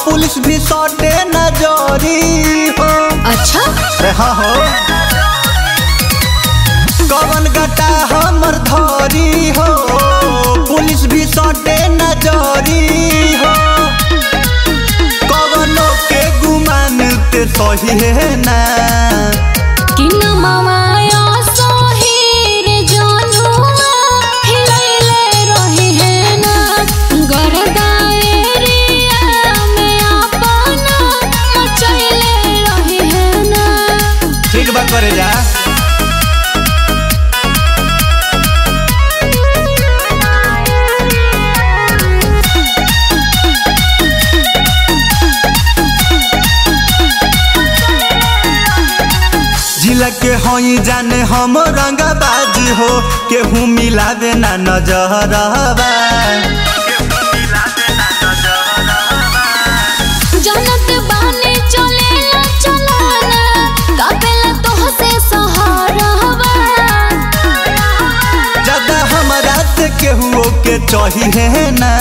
police भी सटे नजरी हो अच्छा रे हाँ हो कवन गटा हमर धरी हो पुलिस भी सटे नजरी हो कवनो के गुमान ते सही है ना कि न ममाया सोहीर जानुआ हिलैले रही है ना गरदाएरिया में अपना मचैले रही है ना ठीक बात करे जा जिला के हई जाने हम रंगबाज हो केहू मिलावे ना नजरबा जनत बाने चलेला चलाना कापेला तोहसे सहारवा ज्यादा हमरा से केहू के चाहिए ना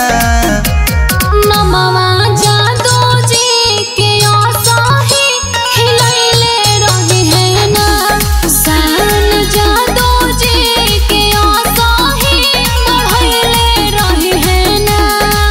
नमवा जादू जी के आसाही हिलैले रही है ना सान जादू जी के आसाही बढ़ैले रही है ना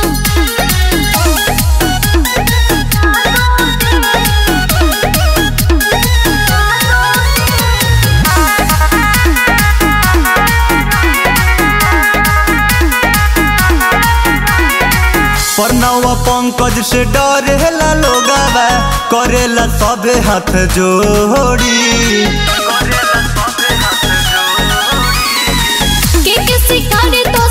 प्रणव पंकज से डरेला लोगावा करेला सबे हाथ जोड़ी के के शिकारी तो